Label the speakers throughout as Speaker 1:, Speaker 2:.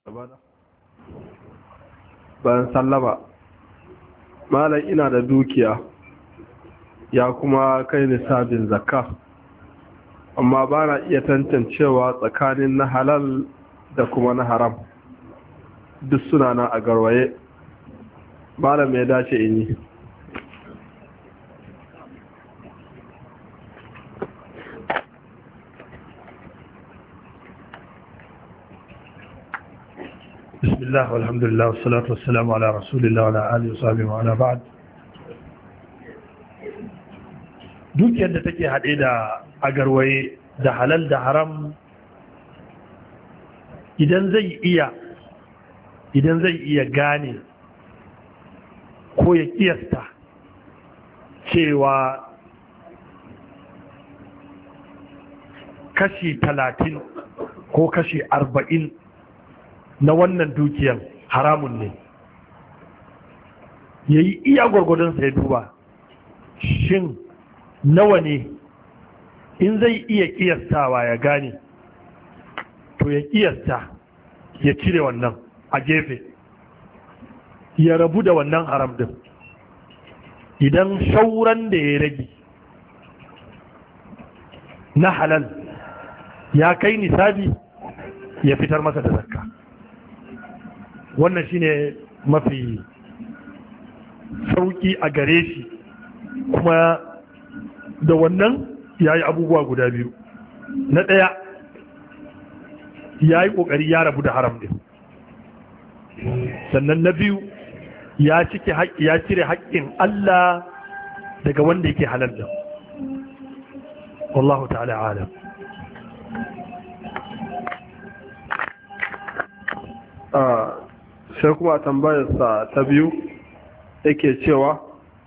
Speaker 1: bayan sallama malam ina da dukiya ya kuma kai nisabin zakka amma ba na iya tantancewa tsakanin na halal da kuma na haram duk suna na a garwaye malam ya dace in yi
Speaker 2: بسم الله والحمد لله والصلاة والسلام على رسول الله وعلى آله وصحبه وعلى بعد dukiyar da take haɗe da agarwaye da halal da haram idan zai iya idan zai iya gane ko ya kiyasta cewa kashi talatin ko kashi arba'in na wannan dukiyar haramun ne ya yi iya gwargwadonsa ya duba shin nawa ne in zai iya kiyastawa ya gane to ya kiyasta ya cire wannan a gefe ya rabu da wannan haram din idan shauran da ya rage na halal ya kai nisabi ya fitar masa da zakka wannan shine mafi sauki a gare shi kuma da wannan ya yi abubuwa guda biyu na ɗaya ya yi ƙoƙari ya rabu da haram ɗin sannan na biyu ya cire haƙƙin Allah daga wanda yake halal da wallahu ta'ala alam
Speaker 1: sai kuma tambayarsa ta biyu yake cewa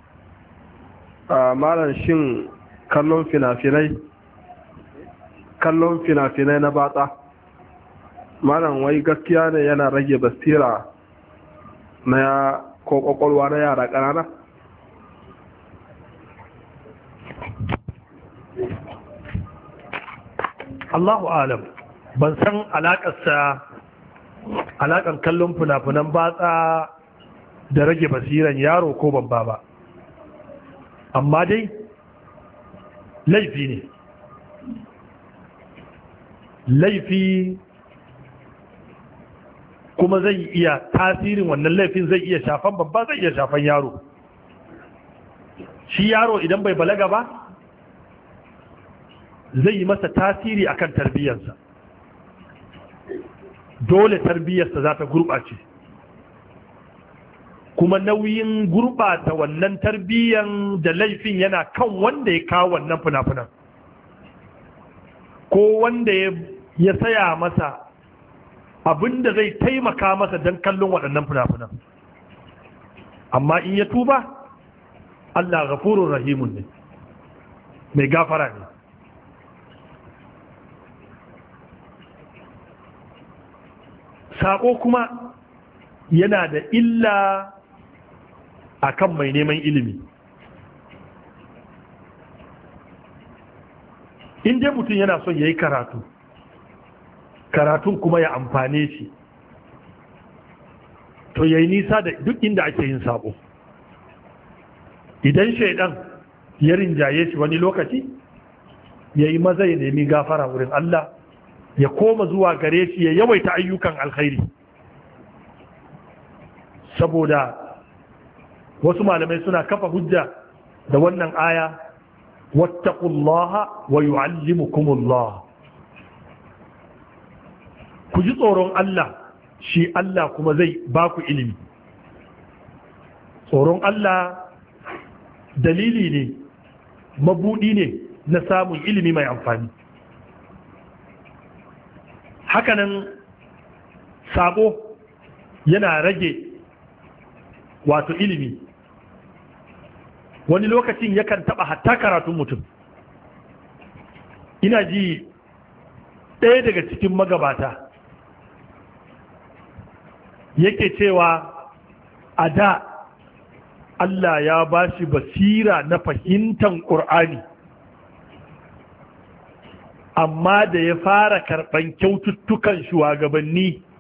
Speaker 1: a malar shin kallon fina-finai kallon fina-finai na batsa malam wai gaskiya ne yana rage basira na ko kwakwalwa na yara ƙanana
Speaker 2: Allahu alam ban san alaƙarsa alaƙar kallon fina-finan batsa da rage basiran yaro ko babba ba amma dai laifi ne laifi kuma zai iya tasirin wannan laifin zai iya shafan babba zai iya shafan yaro shi yaro idan bai balaga ba zai yi masa tasiri akan tarbiyyarsa dole tarbiyyarsa za ta gurɓace kuma nauyin gurɓata wannan tarbiyyan da laifin yana kan wanda ya kawo wannan fina-finan ko wanda ya saya masa abinda zai taimaka masa don kallon waɗannan fina-finan amma in ya tuba Allah gafurun rahimun ne mai gafara ne saƙo kuma yana da illa a kan mai neman ilimi in dai mutum yana son ya yi karatu karatun kuma ya amfane shi to ya yi nisa da duk inda ake yin sabo idan shaidan ya rinjaye shi wani lokaci ya yi maza ya nemi gafara wurin Allah ya koma zuwa gare shi ya yawaita ayyukan alkhairi saboda wasu malamai suna kafa hujja da wannan aya wattaqullaha wa yu'allimukumullah ku ji tsoron Allah shi Allah kuma zai ba ku ilimi tsoron Allah dalili ne mabudi ne na samun ilimi mai amfani hakanan sabo yana rage wato ilimi wani lokacin yakan taba hatta karatun mutum ina ji ɗaya daga cikin magabata yake cewa a da Allah ya ba shi basira na fahimtar ƙur'ani amma da ya fara karɓan kyaututtukan shugabanni